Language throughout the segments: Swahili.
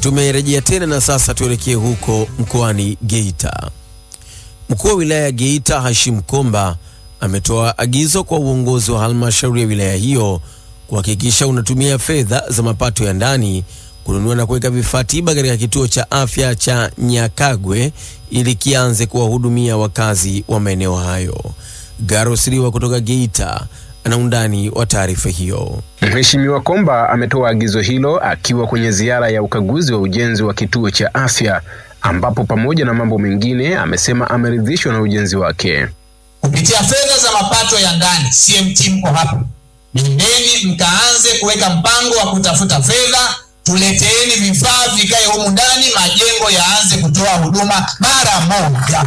Tumerejea tena na sasa tuelekee huko mkoani Geita. Mkuu wa wilaya ya Geita Hashim Komba ametoa agizo kwa uongozi wa halmashauri ya wilaya hiyo kuhakikisha unatumia fedha za mapato ya ndani kununua na kuweka vifaa tiba katika kituo cha afya cha Nyakagwe ili kianze kuwahudumia wakazi wa maeneo hayo. Garo Siriwa kutoka Geita ana undani wa taarifa hiyo. Mheshimiwa Komba ametoa agizo hilo akiwa kwenye ziara ya ukaguzi wa ujenzi wa kituo cha afya ambapo pamoja na mambo mengine amesema ameridhishwa na ujenzi wake. Kupitia fedha za mapato ya ndani, CMT mko hapa, nendeni mkaanze kuweka mpango wa kutafuta fedha, tuleteeni vifaa vikae humu ndani, majengo yaanze kutoa huduma mara moja.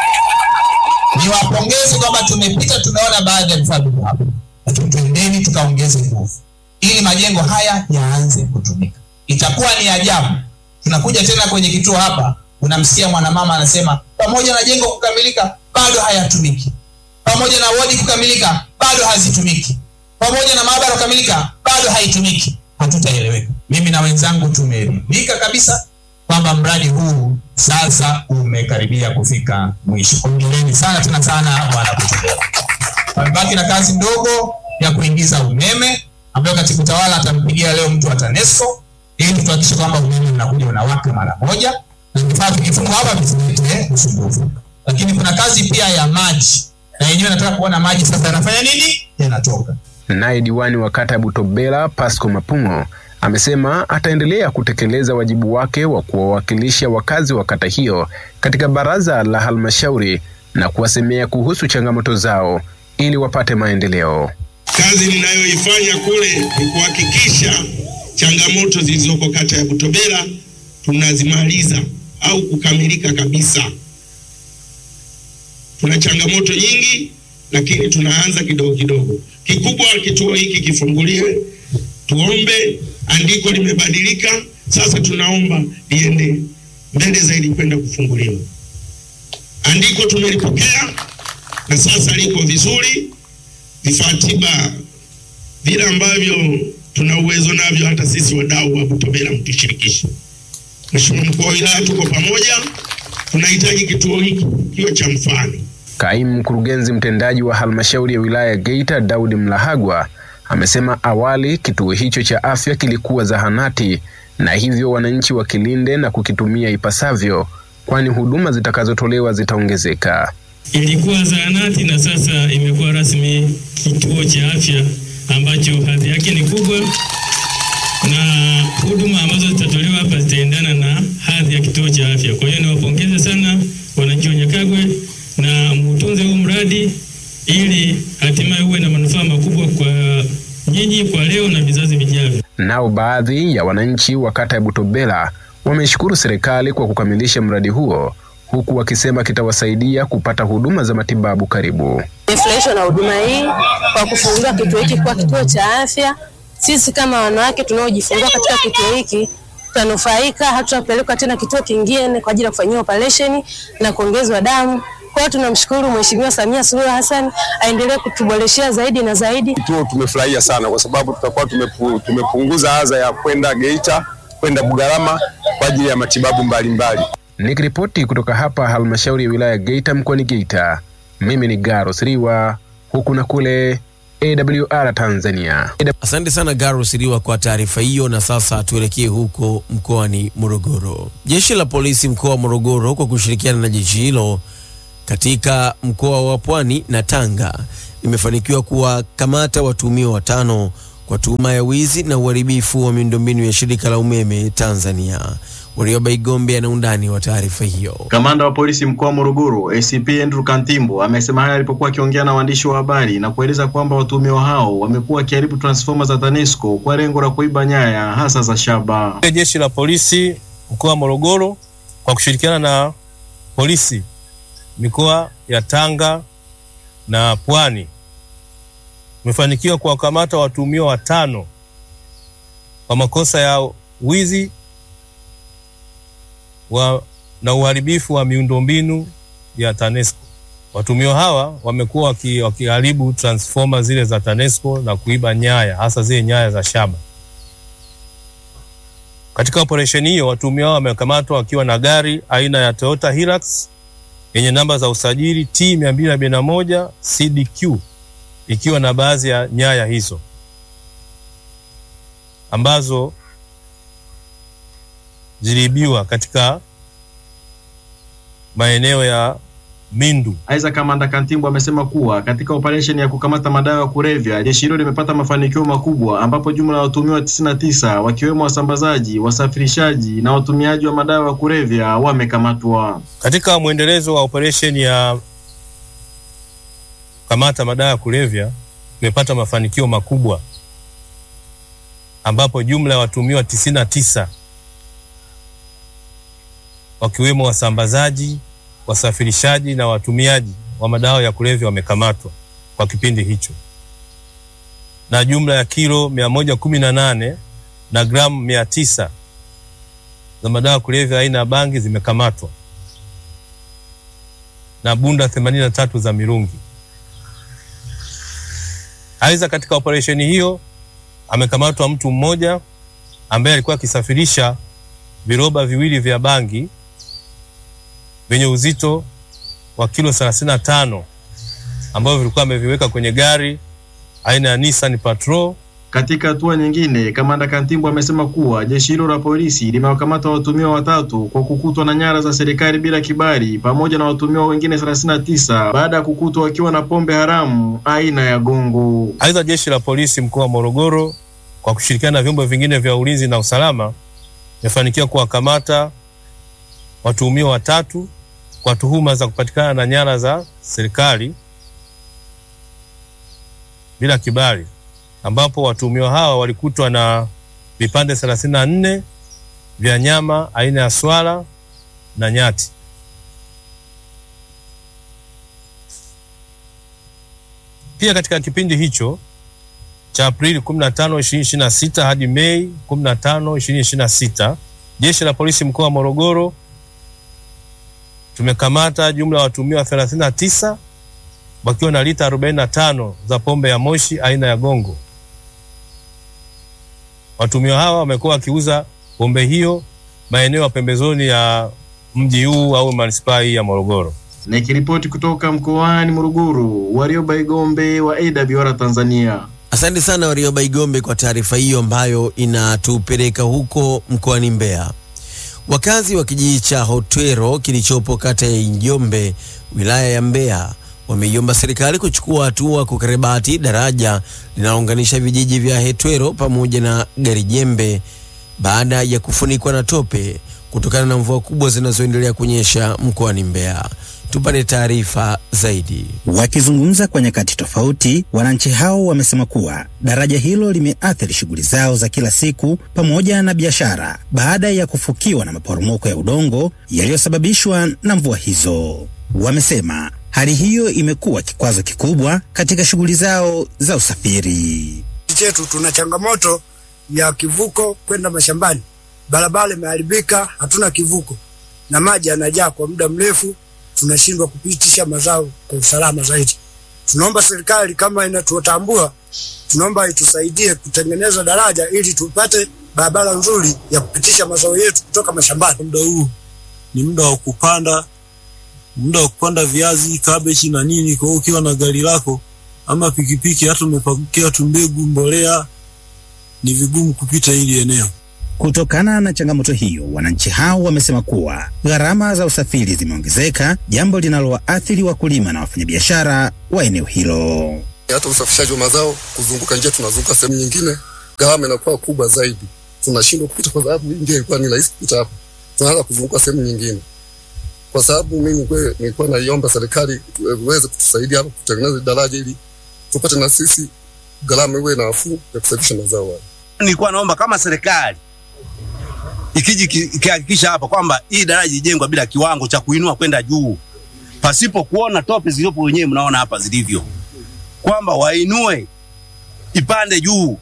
Niwapongeze kwamba tumepita, tumeona baadhi ya vifaa viko hapa, lakini twendeni tukaongeze nguvu ili majengo haya yaanze kutumika. Itakuwa ni ajabu, tunakuja tena kwenye kituo hapa, unamsikia mwanamama anasema pamoja na jengo kukamilika bado hayatumiki, pamoja na wodi kukamilika bado hazitumiki, pamoja na maabara kukamilika bado haitumiki. Hatutaeleweka. Mimi na wenzangu tumeridhika kabisa kwamba mradi huu sasa umekaribia kufika mwisho. Hongereni sana tena sana bwana Kutubela. Pamebaki na kazi ndogo ya kuingiza umeme ambayo katibu tawala atampigia leo mtu wa TANESCO ili tuhakikishe kwamba umeme unakuja unawaka mara moja na vifaa vikifungwa hapa visilete usumbufu. Lakini kuna kazi pia ya maji, na yenyewe nataka kuona maji sasa yanafanya nini, yanatoka. Naye diwani wa kata ya Butobela Pasco Mapungo amesema ataendelea kutekeleza wajibu wake wa kuwawakilisha wakazi wa kata hiyo katika baraza la halmashauri na kuwasemea kuhusu changamoto zao ili wapate maendeleo. Kazi ninayoifanya kule ni kuhakikisha changamoto zilizoko kata ya Butobela tunazimaliza au kukamilika kabisa. Tuna changamoto nyingi, lakini tunaanza kidogo kidogo. Kikubwa kituo hiki kifunguliwe, tuombe. Andiko limebadilika sasa, tunaomba liende mbele zaidi kwenda kufunguliwa. Andiko tumelipokea na sasa liko vizuri. Vifaa tiba vile ambavyo tuna uwezo navyo, hata sisi wadau wa Butobela mtushirikishe. Mheshimiwa mkuu wa wilaya, tuko pamoja, tunahitaji kituo hiki kiwe cha mfano. Kaimu mkurugenzi mtendaji wa halmashauri ya wilaya ya Geita Daudi Mlahagwa amesema awali kituo hicho cha afya kilikuwa zahanati na hivyo wananchi wakilinde na kukitumia ipasavyo, kwani huduma zitakazotolewa zitaongezeka. Ilikuwa zahanati na sasa imekuwa rasmi kituo cha afya ambacho hadhi yake ni kubwa na huduma ambazo zitatolewa hapa zitaendana na hadhi ya kituo cha afya. Kwa hiyo niwapongeze sana wananchi wa Nyakagwe na mtunze huu mradi ili hatimaye uwe na manufaa makubwa kwa nyinyi kwa leo na vizazi vijavyo. Nao baadhi ya wananchi wa kata ya Butobela wameshukuru serikali kwa kukamilisha mradi huo huku wakisema kitawasaidia kupata huduma za matibabu karibu. Nimefurahishwa na huduma hii kwa kufungua kituo hiki kwa kituo cha afya. Sisi kama wanawake tunaojifungua katika kituo hiki tutanufaika, hatutapelekwa tena kituo kingine kwa ajili ya kufanyiwa operation na kuongezwa damu. Kwa hiyo tunamshukuru Mheshimiwa Samia Suluhu Hassan aendelee kutuboreshea zaidi na zaidi. Kituo tumefurahia sana kwa sababu tutakuwa tumepu, tumepunguza adha ya kwenda Geita kwenda Bugarama kwa ajili ya matibabu mbalimbali. Nikiripoti kutoka hapa halmashauri ya wilaya ya Geita mkoani Geita, mimi ni Garo Siriwa huku na kule AWR Tanzania. Asante sana Garo Siriwa kwa taarifa hiyo. Na sasa tuelekee huko mkoani Morogoro. Jeshi la polisi mkoa wa Morogoro kwa kushirikiana na jeshi hilo katika mkoa wa Pwani na Tanga limefanikiwa kuwakamata watuhumiwa watano kwa tuhuma ya wizi na uharibifu wa miundombinu ya shirika la umeme Tanzania. Warioba Igombe ana undani wa taarifa hiyo. Kamanda wa polisi mkoa wa Morogoro ACP Andrew Kantimbo amesema haya alipokuwa akiongea na waandishi wa habari na kueleza kwamba watuhumiwa hao wamekuwa wakiharibu transfoma za TANESCO kwa lengo la kuiba nyaya hasa za shaba. Jeshi la polisi mkoa wa Morogoro kwa kushirikiana na polisi mikoa ya Tanga na Pwani umefanikiwa kuwakamata watuhumiwa watano kwa makosa ya wizi wa, na uharibifu wa miundombinu ya TANESCO. Watuhumiwa hawa wamekuwa waki- wakiharibu transfoma zile za TANESCO na kuiba nyaya hasa zile nyaya za shaba. Katika operesheni hiyo watuhumiwa hao wamekamatwa wakiwa na gari aina ya Toyota Hilux yenye namba za usajili T 241 CDQ ikiwa na baadhi ya nyaya hizo ambazo ziliibiwa katika maeneo ya Mindu. Aidha, kamanda Kantimbo amesema kuwa katika operesheni ya kukamata madawa ya kulevya jeshi hilo limepata mafanikio makubwa, ambapo jumla ya watuhumiwa 99 wakiwemo wasambazaji, wasafirishaji na watumiaji wa madawa ya kulevya wamekamatwa. Katika mwendelezo wa operesheni ya kamata madawa ya kulevya tumepata mafanikio makubwa, ambapo jumla ya watuhumiwa tisini na tisa wakiwemo wasambazaji, wasafirishaji na watumiaji wa madawa ya kulevya wamekamatwa kwa kipindi hicho, na jumla ya kilo mia moja kumi na nane na gramu mia tisa za madawa ya kulevya aina ya bangi zimekamatwa na bunda 83 za mirungi. Aidha, katika operesheni hiyo amekamatwa mtu mmoja ambaye alikuwa akisafirisha viroba viwili vya bangi vyenye uzito wa kilo 35 ambavyo vilikuwa ameviweka kwenye gari aina ya Nissan Patrol. Katika hatua nyingine, kamanda Kantimbo amesema kuwa jeshi hilo la polisi limewakamata watumiwa watatu kwa kukutwa na nyara za serikali bila kibali pamoja na watumiwa wengine 39 baada ya kukutwa wakiwa na pombe haramu aina ya gongo. Aidha, jeshi la polisi mkoa wa Morogoro kwa kushirikiana na vyombo vingine vya ulinzi na usalama imefanikiwa kuwakamata watuhumiwa watatu kwa tuhuma za kupatikana na nyara za serikali bila kibali, ambapo watuhumiwa hawa walikutwa na vipande 34 vya nyama aina ya swala na nyati. Pia katika kipindi hicho cha Aprili 15, 2026 hadi Mei 15, 2026 jeshi la polisi mkoa wa Morogoro tumekamata jumla ya watuhumiwa 39 wakiwa na lita 45 za pombe ya moshi aina ya gongo. Watuhumiwa hawa wamekuwa wakiuza pombe hiyo maeneo ya pembezoni ya mji huu au manispaa hii ya Morogoro. Nikiripoti kutoka mkoani Morogoro, Warioba Igombe wa AWR Tanzania. Asante sana Warioba Igombe kwa taarifa hiyo ambayo inatupeleka huko mkoani Mbeya. Wakazi wa kijiji cha Hotwero kilichopo kata ya Njombe wilaya ya Mbeya wameiomba serikali kuchukua hatua kukarabati daraja linalounganisha vijiji vya Hetwero pamoja na Garijembe baada ya kufunikwa na tope kutokana na mvua kubwa zinazoendelea kunyesha mkoani Mbeya. Tupate taarifa zaidi. Wakizungumza kwa nyakati tofauti, wananchi hao wamesema kuwa daraja hilo limeathiri shughuli zao za kila siku pamoja na biashara baada ya kufukiwa na maporomoko ya udongo yaliyosababishwa na mvua hizo. Wamesema hali hiyo imekuwa kikwazo kikubwa katika shughuli zao za usafiri. chetu tuna changamoto ya kivuko kwenda mashambani. Barabara imeharibika, hatuna kivuko na maji yanajaa kwa muda mrefu, tunashindwa kupitisha mazao kwa usalama zaidi. Tunaomba serikali kama inatutambua, tunaomba itusaidie kutengeneza daraja ili tupate barabara nzuri ya kupitisha mazao yetu kutoka mashambani. Muda huu ni muda wa kupanda, muda wa kupanda viazi, kabeji na nini. Kwa hiyo ukiwa na gari lako ama pikipiki, hata umepakia tu mbegu, mbolea, ni vigumu kupita hili eneo. Kutokana na changamoto hiyo, wananchi hao wamesema kuwa gharama za usafiri zimeongezeka, jambo linalowaathiri wakulima na wafanyabiashara wa eneo hilo. Hata usafishaji wa mazao, kuzunguka njia, tunazunguka sehemu nyingine, gharama inakuwa kubwa zaidi, tunashindwa kupita kwa sababu hii njia ilikuwa ni rahisi kupita hapa, tunaanza kuzunguka sehemu nyingine. Kwa sababu mimi kwe- nilikuwa naiomba serikali iweze kutusaidia hapa kutengeneza daraja ili tupate na sisi gharama iwe nafuu ya kusafisha mazao haya. nilikuwa naomba kama serikali ikiji ki- ikihakikisha hapa kwamba hii daraja ijengwa bila kiwango cha kuinua kwenda juu, pasipo kuona tope zilizopo wenyewe mnaona hapa zilivyo, kwamba wainue ipande juu.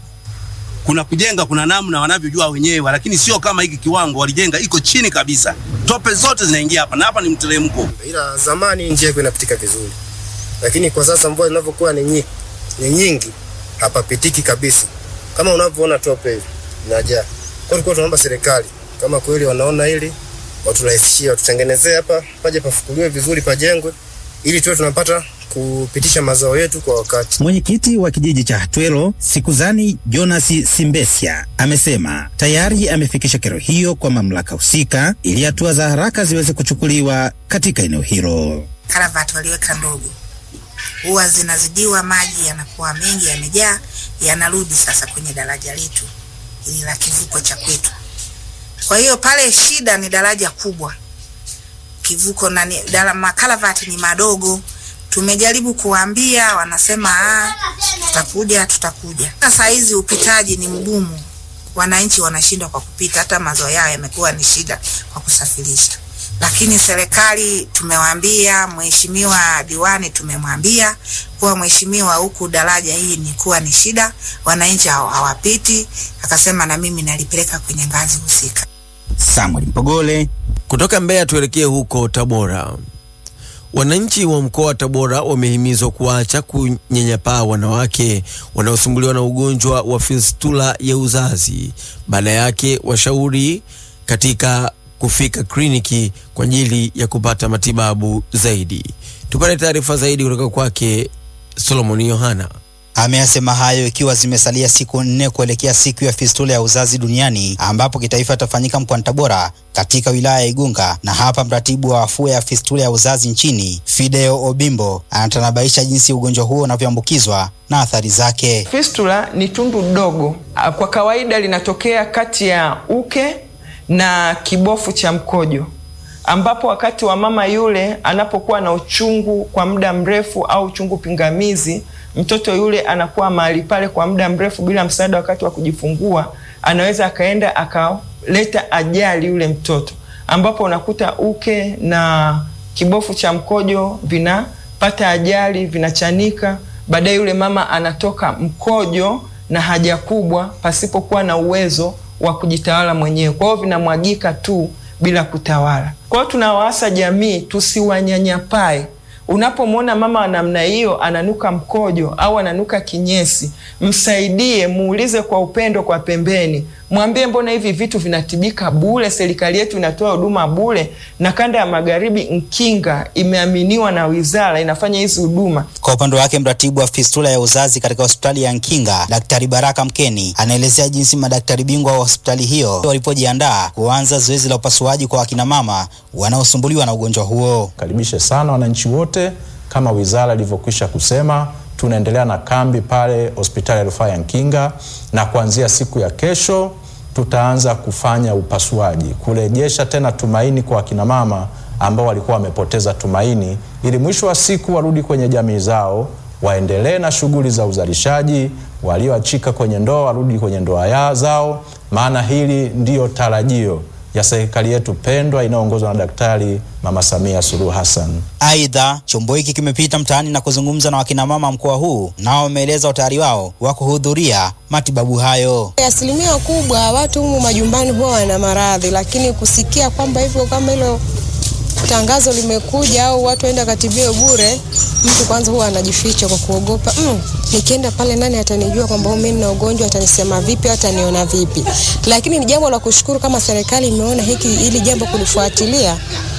Kuna kujenga, kuna namna wanavyojua wenyewe, lakini sio kama hiki kiwango walijenga iko chini kabisa, tope zote zinaingia hapa na hapa ni mteremko. ila zamani njia ilikuwa inapitika vizuri, lakini kwa sasa mvua zinavyokuwa ni nyingi, ni nyingi hapapitiki kabisa, kama unavyoona tope hivi inajaa. Kwa tulikuwa tunaomba serikali kama kweli wanaona hili waturahisishie, watutengenezee hapa, paje pafukuliwe vizuri, pajengwe ili tuwe tunapata kupitisha mazao yetu kwa wakati. Mwenyekiti wa kijiji cha Hatwelo Sikuzani Jonas Simbesia amesema tayari amefikisha kero hiyo kwa mamlaka husika ili hatua za haraka ziweze kuchukuliwa katika eneo hilo. Karavati waliweka ndogo, huwa zinazidiwa, maji yanakuwa mengi, yamejaa, yanarudi sasa kwenye daraja letu ili la kivuko cha kwetu. Kwa hiyo pale shida ni daraja kubwa, kivuko na ni- dara- makaravati ni madogo. Tumejaribu kuwaambia, wanasema ah, tutakuja tutakuja. Sasa hizi upitaji ni mgumu, wananchi wanashindwa kwa kupita, hata mazao yao yamekuwa ni shida kwa kusafirisha. Lakini serikali tumewaambia, mheshimiwa diwani tumemwambia kuwa mheshimiwa, huku daraja hii ni kuwa ni shida, wananchi hawa- hawapiti. Akasema na mimi nalipeleka kwenye ngazi husika. Samuel Mpogole Kutoka Mbeya tuelekee huko Tabora. Wananchi wa mkoa wa Tabora wamehimizwa kuacha kunyanyapaa wanawake wanaosumbuliwa na ugonjwa wa fistula ya uzazi. Baada yake washauri katika kufika kliniki kwa ajili ya kupata matibabu zaidi. Tupate taarifa zaidi kutoka kwake Solomon Yohana. Ameyasema hayo ikiwa zimesalia siku nne kuelekea siku ya fistula ya uzazi duniani ambapo kitaifa itafanyika mkoani Tabora katika wilaya ya Igunga. Na hapa mratibu wa afua ya fistula ya uzazi nchini Fideo Obimbo anatanabaisha jinsi ugonjwa huo unavyoambukizwa na athari zake. Fistula ni tundu dogo, Ah, kwa kawaida linatokea kati ya uke na kibofu cha mkojo, ambapo wakati wa mama yule anapokuwa na uchungu kwa muda mrefu au uchungu pingamizi, mtoto yule anakuwa mahali pale kwa muda mrefu bila msaada wakati wa kujifungua, anaweza akaenda akaleta ajali yule mtoto, ambapo unakuta uke na kibofu cha mkojo vinapata ajali, vinachanika baadaye yule mama anatoka mkojo na haja kubwa pasipokuwa na uwezo wa kujitawala mwenyewe. Kwa hiyo vinamwagika tu bila kutawala. Kwa hiyo tunawaasa jamii tusiwanyanyapae. Unapomwona mama wa namna hiyo ananuka mkojo au ananuka kinyesi, msaidie, muulize kwa upendo kwa pembeni, mwambie mbona hivi vitu vinatibika bure, serikali yetu inatoa huduma bure, na kanda ya magharibi Nkinga imeaminiwa na wizara inafanya hizi huduma. Kwa upande wake mratibu wa fistula ya uzazi katika hospitali ya Nkinga, Daktari Baraka Mkeni, anaelezea jinsi madaktari bingwa wa hospitali hiyo walipojiandaa kuanza zoezi la upasuaji kwa wakinamama wanaosumbuliwa na ugonjwa huo. Karibishe sana wananchi wote, kama wizara ilivyokwisha kusema, tunaendelea na kambi pale hospitali ya rufaa ya Nkinga, na kuanzia siku ya kesho tutaanza kufanya upasuaji, kurejesha tena tumaini kwa wakina mama ambao walikuwa wamepoteza tumaini, ili mwisho wa siku warudi kwenye jamii zao, waendelee na shughuli za uzalishaji, walioachika kwenye ndoa warudi kwenye ndoa ya zao, maana hili ndiyo tarajio ya serikali yetu pendwa inayoongozwa na Daktari Mama Samia Suluhu Hassan. Aidha, chombo hiki kimepita mtaani na kuzungumza na wakinamama mkoa huu, nao wameeleza utayari wao wa kuhudhuria matibabu hayo. Asilimia kubwa watu humu majumbani huwa wana maradhi, lakini kusikia kwamba hivyo kama hilo tangazo limekuja au watu waenda katibiwe bure, mtu kwanza huwa anajificha kwa kuogopa mm, nikienda pale nani atanijua kwamba mimi nina ugonjwa, atanisema vipi, ataniona vipi? Lakini ni jambo la kushukuru kama serikali imeona hiki hili jambo kulifuatilia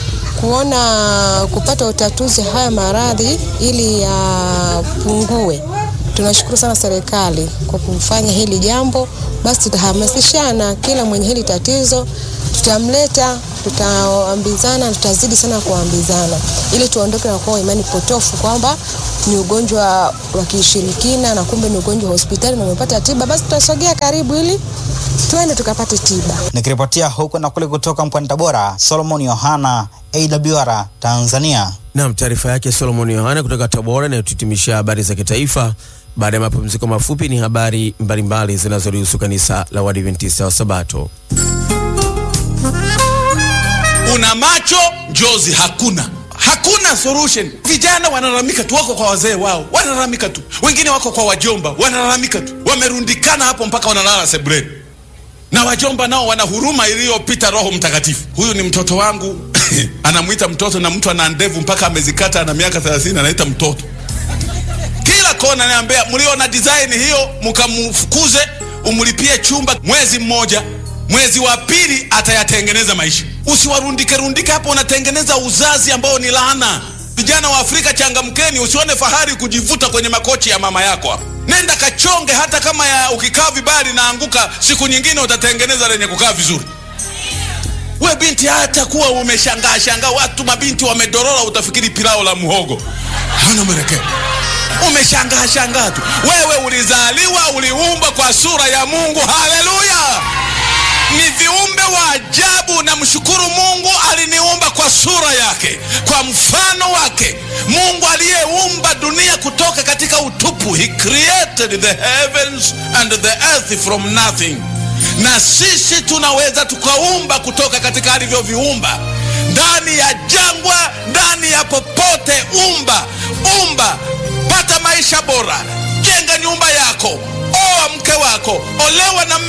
kuona kupata utatuzi haya maradhi ili yapungue. Tunashukuru sana serikali kwa kufanya hili jambo. Basi tutahamasishana, kila mwenye hili tatizo tutamleta, tutaambizana, tutazidi sana kuambizana ili tuondoke na kuwa imani potofu kwamba ni ugonjwa wa kishirikina na kumbe ni ugonjwa wa hospitali na umepata tiba. Basi tutasogea karibu ili tuende tukapate tiba. Nikiripotia huko na kule kutoka mkoani Tabora, Solomon Yohana, AWR Tanzania. Naam, taarifa yake Solomon Yohana kutoka Tabora inayotuhitimishia habari za kitaifa. Baada ya mapumziko mafupi, ni habari mbalimbali zinazolihusu kanisa la Waadventista wa Sabato. Una macho njozi hakuna, hakuna solution. Vijana wanalalamika tu, wako kwa wazee wao, wanalalamika tu, wengine wako kwa wajomba, wanalalamika tu, wamerundikana hapo mpaka wanalala sebuleni, na wajomba nao wana huruma iliyopita Roho Mtakatifu. Huyu ni mtoto wangu anamwita mtoto, na mtu ana ndevu mpaka amezikata, ana miaka 30 anaita mtoto kila kona. Niambia, mliona design hiyo, mkamfukuze, umlipie chumba mwezi mmoja mwezi wa pili atayatengeneza maisha. Usiwarundike rundike hapo, unatengeneza uzazi ambao ni laana. Vijana wa Afrika, changamkeni, usione fahari kujivuta kwenye makochi ya mama yako hapo. Nenda kachonge, hata kama ya ukikaa vibaya linaanguka, siku nyingine utatengeneza lenye kukaa vizuri. We binti, hata kuwa umeshangaa shangaa, watu mabinti wamedorora, utafikiri pilao la muhogo hana mwelekeo. Umeshangaa shangaa tu. Wewe ulizaliwa, uliumbwa kwa sura ya Mungu. Haleluya! ni viumbe wa ajabu. Namshukuru Mungu aliniumba kwa sura yake, kwa mfano wake. Mungu aliyeumba dunia kutoka katika utupu, he created the heavens and the earth from nothing. Na sisi tunaweza tukaumba kutoka katika alivyoviumba, ndani ya jangwa, ndani ya popote. Umba, umba, pata maisha bora, jenga nyumba yako, oa mke wako, olewa na